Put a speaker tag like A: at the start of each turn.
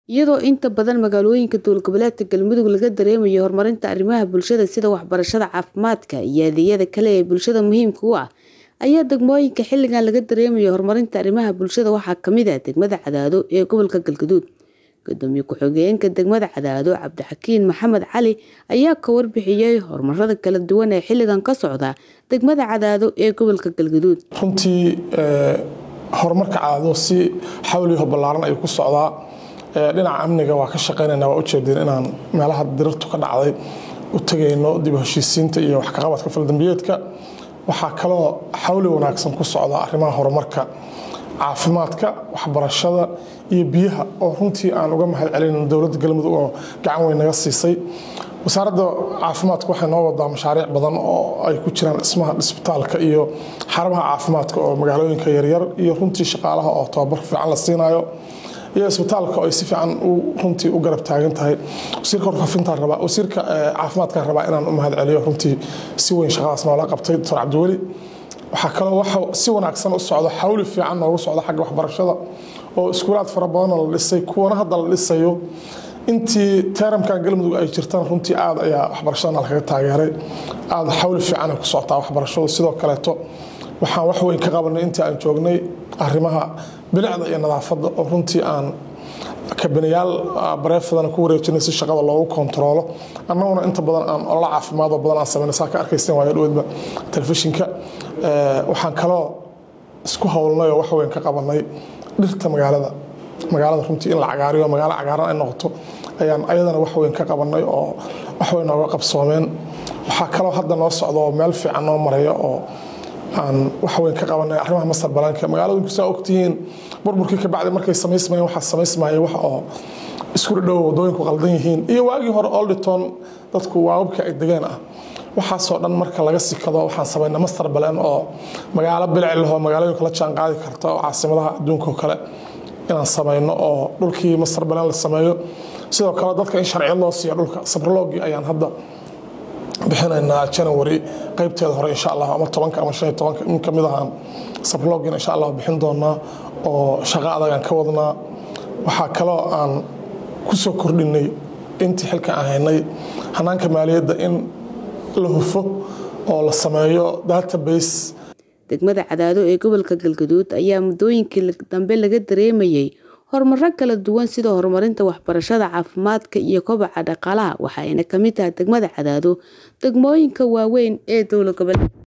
A: iyadoo inta badan magaalooyinka dowlad-goboleedka Galmudug laga dareemayo horumarinta arrimaha bulshada sida waxbarashada, caafimaadka, iyo adeegyada kale ee bulshada muhiimka u ah, ayaa degmooyinka xilligan laga dareemayo horumarinta arrimaha bulshada waxaa ka mid ah degmada Cadaado ee gobolka Galgaduud. Gudoomiye ku-xigeenka degmada Cadaado Cabdixakiin Maxamed Cali ayaa ka warbixiyay horumarada kala duwan ee xilligan ka socda degmada Cadaado ee gobolka Galgaduud.
B: runtii horumarka Cadaado si xawliyo ballaaran ayuu ku socdaa dhinaca amniga waa ka shaqeynayna waa ujeedeen inaan meelaha dirirtu ka dhacday u tegayno dib u heshiisiinta iyo wax ka qabadka faldambiyeedka waxaa kaloo xawli wanaagsan ku socda arrimaha horumarka caafimaadka waxbarashada iyo biyaha oo runtii aan uga mahad celinayno dowladda galmudug oo gacan weyn naga siisay wasaaradda caafimaadka waxay noo wadaa mashaariic badan oo ay ku jiraan dhismaha isbitaalka iyo xarumaha caafimaadka oo magaalooyinka yaryar iyo runtii shaqaalaha oo tababar fiican la siinayo iyo isbitaalka oo ay si fiican runtii u garab taagan tahay wasiirka warfaafinta rabaa wasiirka caafimaadka rabaa inaan u mahad celiyo runtii si weyn shaqadaas noola qabtay doctor cabdiweli waxaa kaloo waxa si wanaagsan u socdo xawli fiican noogu socda xagga waxbarashada oo iskuulaad fara badanna la dhisay kuwana hadda la dhisayo intii teeramkan galmudug ay jirtaan runtii aad ayaa waxbarashadana lagaga taageeray aada xawli fiican ay ku socotaa waxbarashadu sidoo kaleeto waxaan wax weyn ka qabanay intii aan joognay arrimaha bilicda iyo nadaafadda oo runtii aan kabanayaal bareefadana ku wareejinay si shaqada loogu kontaroolo annaguna inta badan aan olala caafimaad oo badan aan sameynay saa ka arkaysteen waayo dhoweedba telefishinka waxaan kaloo isku howlnay oo wax weyn ka qabanay dhirta magaalada magaalada runtii in la cagaariyo magaalo cagaaran ay noqoto ayaan ayadana wax weyn ka qabanay oo wax weyn nooga qabsoomeen waxaa kaloo hadda noo socda oo meel fiican noo maraya oo aan wax weyn ka qabanay arrimaha masar balaanka magaaladinku saa ogtihiin burburkii kabacdi markay samaysmayeen waxaa samaysmayay wax oo isku dhadhow wadooyinku qaldan yihiin iyo waagii hore olditon dadku waababkii ay degeen ah waxaasoo dhan marka laga sikado waxaan samaynay master balan oo magaalo bilic leh oo magaalooyinka la jaan qaadi karta oo caasimadaha adduunka oo kale inaan samayno oo dhulkii master balan la sameeyo sidoo kale dadka in sharciyo loo siiya dhulka sabrologii ayaan hadda bixinaynaa january qaybteeda hore insha allah ama tobanka ama shan iyo tobanka in kamid ahaan sabrologina insha allah bixin doonaa oo shaqo adag aan ka wadnaa waxaa kaloo aan ku soo kordhinay intii xilka aan haynay hanaanka maaliyadda in la hufo oo la sameeyo database
A: degmada cadaado ee gobolka galgaduud ayaa muddooyinkii dambe laga dareemayay horumaro kala duwan sida horumarinta waxbarashada caafimaadka iyo kobaca dhaqaalaha waxaayna ka mid tahay degmada cadaado degmooyinka waaweyn ee dowlad goboleed